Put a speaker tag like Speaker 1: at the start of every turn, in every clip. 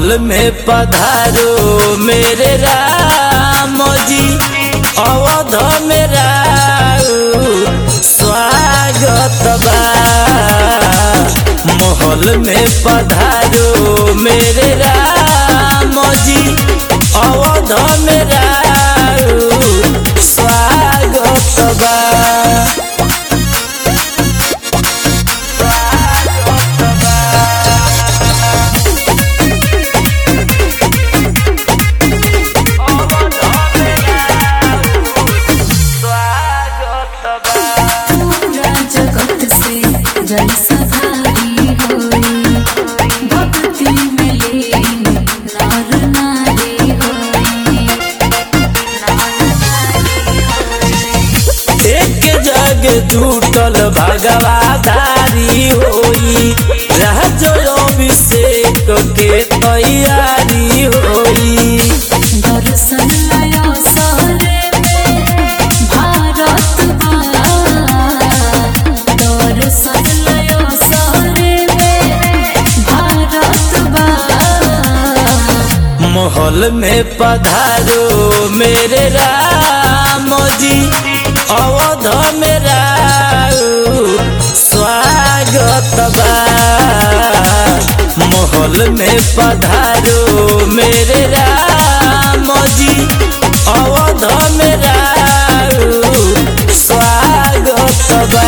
Speaker 1: महल में पधारो मेरे राम जी अवध में स्वागत बा महल में पधारो मेरे राम जी अवध में स्वागत बा
Speaker 2: पूरा जगत से जलसा भारी होई भक्ति में लीन नर नारी होई
Speaker 1: एक जग जुटल भगवाधारी होई राजो अभिषेक के तैयारी होई
Speaker 2: दर्शन आयो सारे में भारत बा दर्शन आयो सारे में भारत बा
Speaker 1: महल में पधारो मेरे राम जी अवध में स्वागत बा महल में पधारो मेरे राम जी अवध में स्वागत बा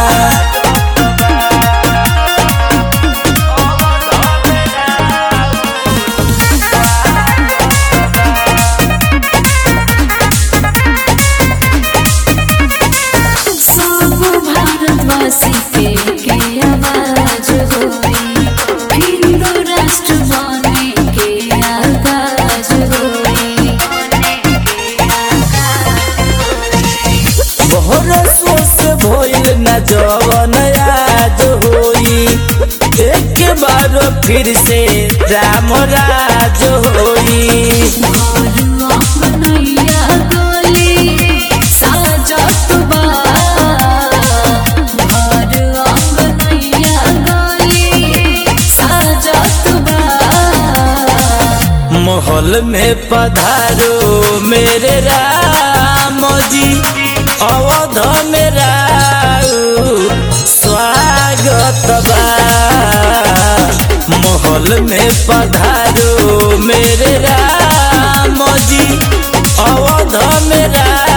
Speaker 2: सब भारतवासी के के आवाज होई हिंदू राष्ट्र बने के आगाज होई
Speaker 1: बहरसों से भइल न जवन आज होई एक बार फिर से राम राज होई
Speaker 2: घर अपनैया गली साजत बा घर अपनैया गली साजत बा
Speaker 1: महल में पधारो मेरे राम जी अवध में स्वागत बा महल में पधारो मेरे राम जी अवध में